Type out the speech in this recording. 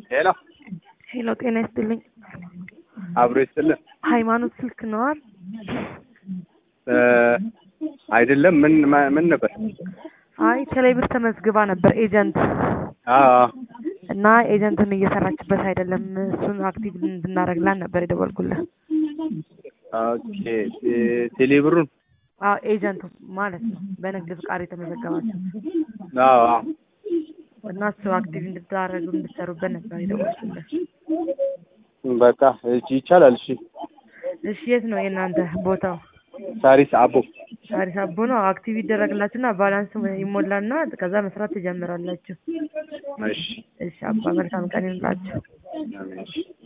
ሄሎ ሄሎ፣ ጤና ይስጥልኝ። አብሮ ይስጥልን። ሃይማኖት ስልክ ነዋል? እ አይደለም ምን ማ- ምን ነበር? አይ ቴሌብር ተመዝግባ ነበር ኤጀንት አዎ እና ኤጀንትን እየሰራችበት አይደለም። እሱን አክቲቭ እንድናደርግላት ነበር የደወልኩልህ። ኦኬ ቴ- ቴሌብሩን አዎ ኤጀንቱ ማለት ነው፣ በንግድ ፍቃድ የተመዘገባቸው አዎ አዎ እና እሱ አክቲቭ እንድታደርጉ እንድትሰሩበት ነበር የደወልኩልህ። በቃ እሺ ይቻላል። እሺ እሺ፣ የት ነው የእናንተ ቦታው? ሳሪስ አቦ ሳሪስ አቦ ነው። አክቲቭ ይደረግላችሁና ባላንስ ይሞላና ከዛ መስራት ትጀምራላችሁ። እሺ እሺ አባ፣ መልካም ቀን ይሁንላችሁ። አሜን። እሺ